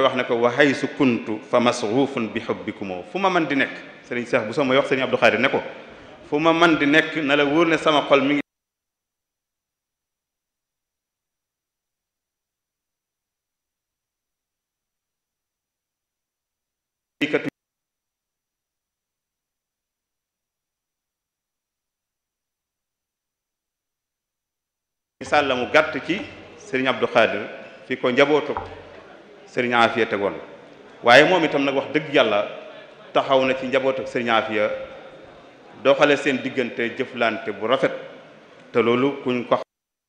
wax ne ko wa haysu kuntu fa masruufun bi xubbikumoo fu ma man di nekk sëriñ Cheikh bu soo may wax sëriñ Abdou Khadir ne ko fu ma man di nekk na la wóor ne sama xol mi ngi misaal la mu gàtt ci sëriñ Abdou Khadir fi ko njabootu sëriñ Afia tegoon waaye moom itam nag wax dëgg yàlla taxaw na ci njabootu sëriñ Afia doxale seen diggante jëflante bu rafet te loolu kuñ ko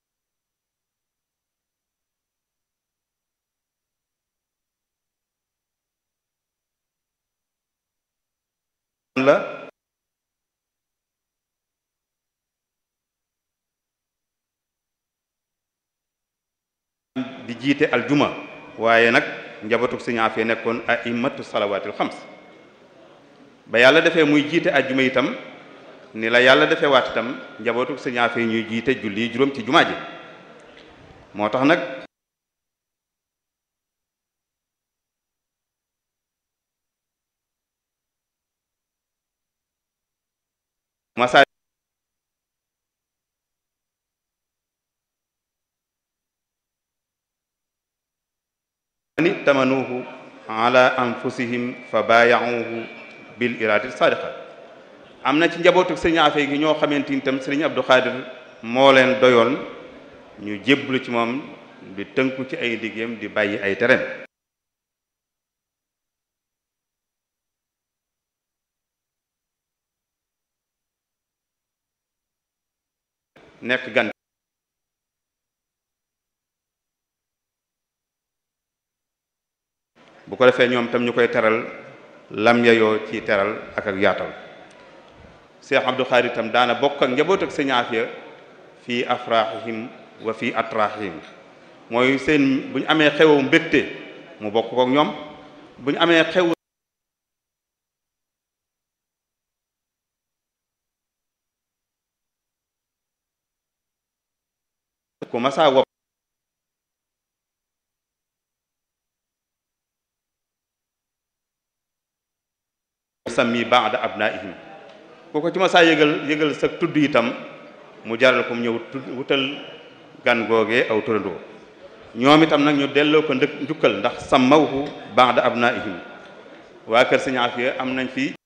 la di jiite aljuma waaye nag njabootu sëriñ Afia nekkoon a'immatu salawaatil xams ba yàlla defee muy jiite aljuma itam ni la yàlla defee waat itam njabootu sëriñ Afia ñuy jiite julli juróom ci jumaa ji moo tax nag masa ni tamanuhu ala anfusihim fa baayahuhu bil iraati sadiqa am na ci njabootu sëriñ Afia gi ñoo xamante ni tam sëriñ Abdou Khadir moo leen doyoon ñu jébbalu ci moom di tënku ci ay liggéeyam di bàyyi ay tereem nekk gan bu ko defee ñoom tam ñu koy teral lam yayoo ci teral ak ak yaatal Cheikh Abdou Khadir itam daana bokk ak njaboot ak sëriñ Afia fii afrahihim wa fii atrahihim mooy seen bu ñu amee xewu mbégte mu bokk kook ñoom bu ñu amee xew ku masaa wopp sammi baada abnaihim ku ko ci masaa yëgal yëgal sa tudd itam mu jaral ko mu ñëw wutal gan googee aw turandoo ñoom itam nag ñu delloo ko ndëkk njukkal ndax sammawhu baada abnaihim waa kër Sëriñ Afia am nañ fi